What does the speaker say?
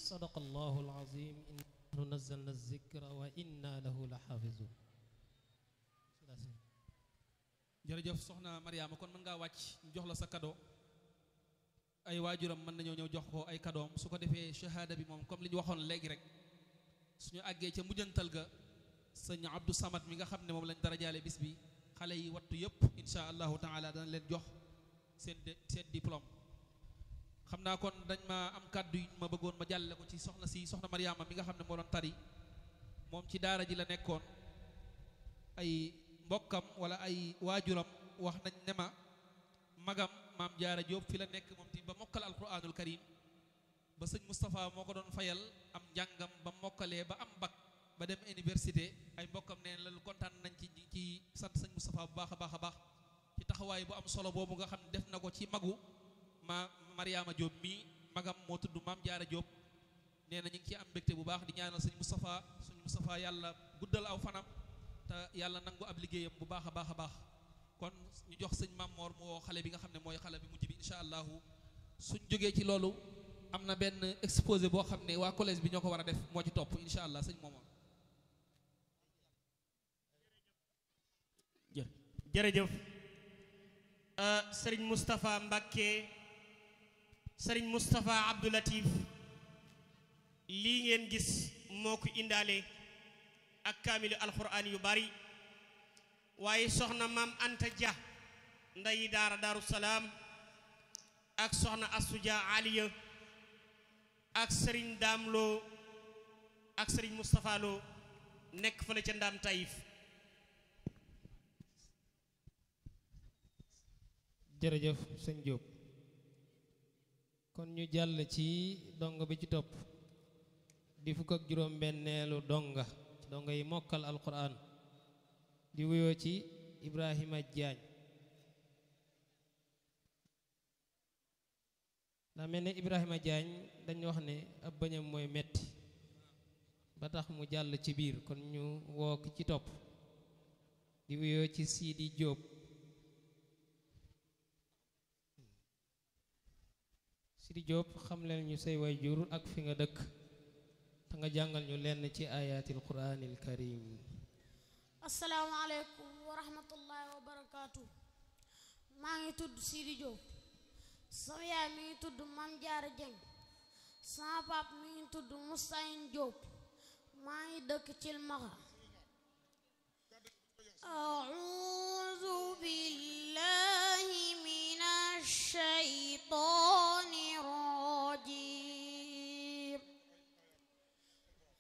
sadaqa allahu alazim inna nahnu nazzalna zikra wa inna lahu la xaafizun jërëjëf soxna Mariama kon mën ngaa wàcc ñu jox la sa cadeau ay waajuram mën nañoo ñëw jox ko ay cadeau su ko defee shahada bi moom comme li ñu waxoon léegi rek suñu àggee ca mujjantal ga sëñ Abdou Samad mi nga xam ne moom lañ darajaale bis bi xale yi wattu yëpp insha allahu taala dana leen jox seen seen diplôme xam naa kon dañ ma am kàddu yu ma bëggoon ma jàllale ko ci soxna si soxna Mariama mi nga xam ne moo doon tari moom ci daara ji la nekkoon ay mbokkam wala ay waajuram wax nañ ne ma magam maam jaara Jóob fi la nekk moom ti ba mokkal alquranul karim ba sëñ Moustapha moo ko doon fayal am njàngam ba mokkalee ba am bac ba dem université ay mbokkam neen la kontaan nañ ci ci sant sëñ Moustapha bu baax a baax a baax ci taxawaay bu am solo boobu nga xam ne def na ko ci magu ma Mariama Jóob mii magam moo tudd maam jaara Jóob nee na ñu ngi ci am mbégte bu baax di ñaanal sëñ Moustapha sëñ Moustapha yàlla guddal aw fanam te yàlla nangu ab liggéeyam bu baax a baax a baax kon ñu jox sëñ Mamor mu woo xale bi nga xam ne mooy xale bi mujj bi incha allahu suñ jógee ci loolu am na benn exposé boo xam ne waa collège bi ñoo ko war a def moo ci topp incha allah sëñ Momar. jërëjëf sëriñ Moustapha Mbakke sëriñ Moustapha Abdou Latif lii ngeen gis moo ko indaale ak kaamilu alxuraan yu bari waaye soxna maam Anta Dia ndeyi daara Daaru Salaam ak soxna Astu Dia Aliya ak sëriñ Daam Lo ak sëriñ Moustapha Lo nekk fële ca Ndaam Taïf jërëjëf sëñ Jóob kon ñu jàll ci donga bi ci topp di fukk ak juróom benneelu donga donga yi mokkal alquran di wuyoo ci Ibrahima Jaañ daa mel ne Ibrahima Jaañ dañu wax ne ab bëñam mooy metti ba tax mu jàll ci biir kon ñu woo ki ci topp di wuyoo ci Siidi Jóob Sidi Diop xam leen ñu say way jur ak fi nga dëkk te nga jàngal ñu lenn ci ayatil quraanil karim asalaamaaleykum wa rahmatullahi wa barakaatu maa ngi tudd Sidi Diop sama yaay mi ngi tudd Mam Jaara Jeng sama pap mi ngi tudd Mustahin Diop maa ngi dëkk Cilmaxa أعوذ بالله من الشيطان